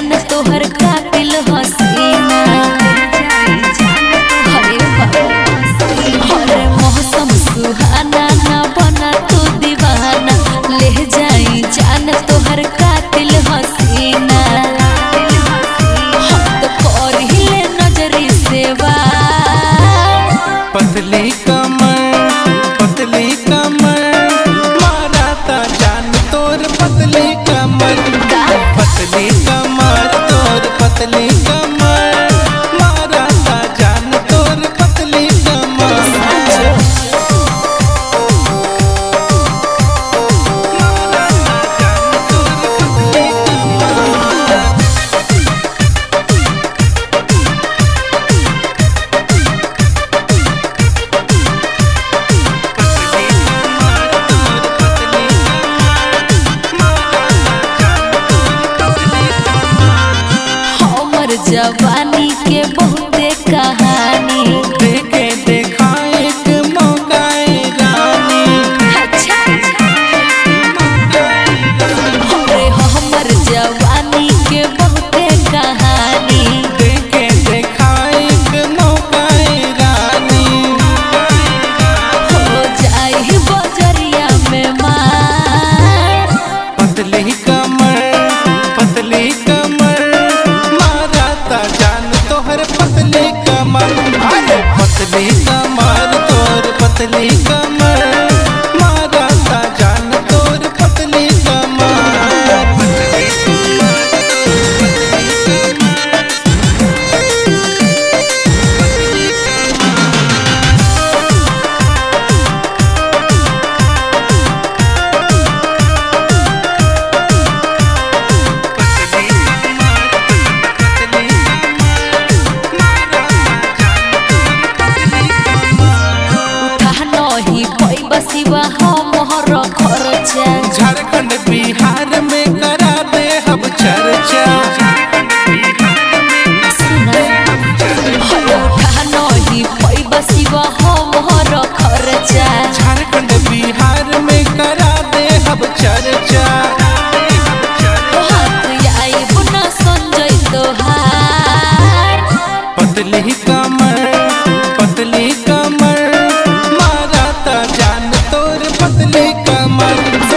जान तोहर कातिल हसीना अरे बाबा, अरे मौसम सुहाना ना बना तू दीवाना ले जाई जान तोहर कातिल हसीना हम तो कर हिले नजरी से वार पतली कमर पतली कमर मारा ता जान तोर पतली कमर पतली कमर तोर पतली कमर मारा ता जान तोर पतली कमर मारा ता जान तोर पतली कमर हमर जवानी के बहुते कहानी देखे देखा एक मौकाए रानी अच्छा अरे हमर जवानी के बहुते कहानी देखे देखा एक मौकाए रानी हो जाई बजरिया में मार पतली कमर पतली कमर मारा ता जान तोहर पतली कमर अरे पतली कमर तोर पतली कमर मारा ता जान तोर पतली कमर पतली उठा नहीं पैब सिवा हमर खर्चा झारखंड बिहार में करा दे हम चर्चा सुना अरे उठा नहीं पैब सिवा हमर खर्चा झारखंड बिहार में करा दे हम चर्चा हाथ आई बुना संजय तोहार पतली कमर पतली कमर मारा ता जान तोर पतली कमर